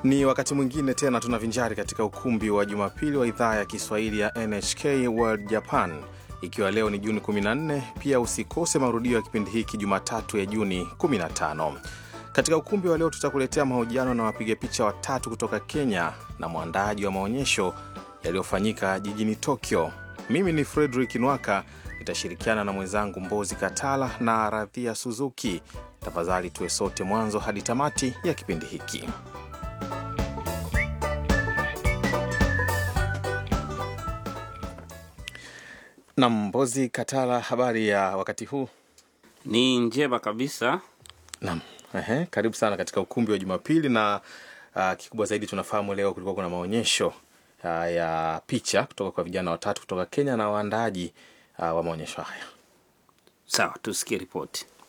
Ni wakati mwingine tena tunavinjari katika ukumbi wa Jumapili wa idhaa ya Kiswahili ya NHK World Japan, ikiwa leo ni Juni 14. Pia usikose marudio ya kipindi hiki Jumatatu ya Juni 15. Katika ukumbi wa leo tutakuletea mahojiano na wapiga picha watatu kutoka Kenya na mwandaaji wa maonyesho yaliyofanyika jijini Tokyo. Mimi ni Frederick Nwaka, nitashirikiana na mwenzangu Mbozi Katala na Radhia Suzuki. Tafadhali tuwe sote mwanzo hadi tamati ya kipindi hiki. Na Mbozi Katala, habari ya wakati huu? Ni njema kabisa. Naam, ehe, karibu sana katika ukumbi wa Jumapili na uh, kikubwa zaidi tunafahamu leo kulikuwa kuna maonyesho uh, ya picha kutoka kwa vijana watatu kutoka Kenya na waandaaji uh, wa maonyesho haya. Sawa, tusikie ripoti.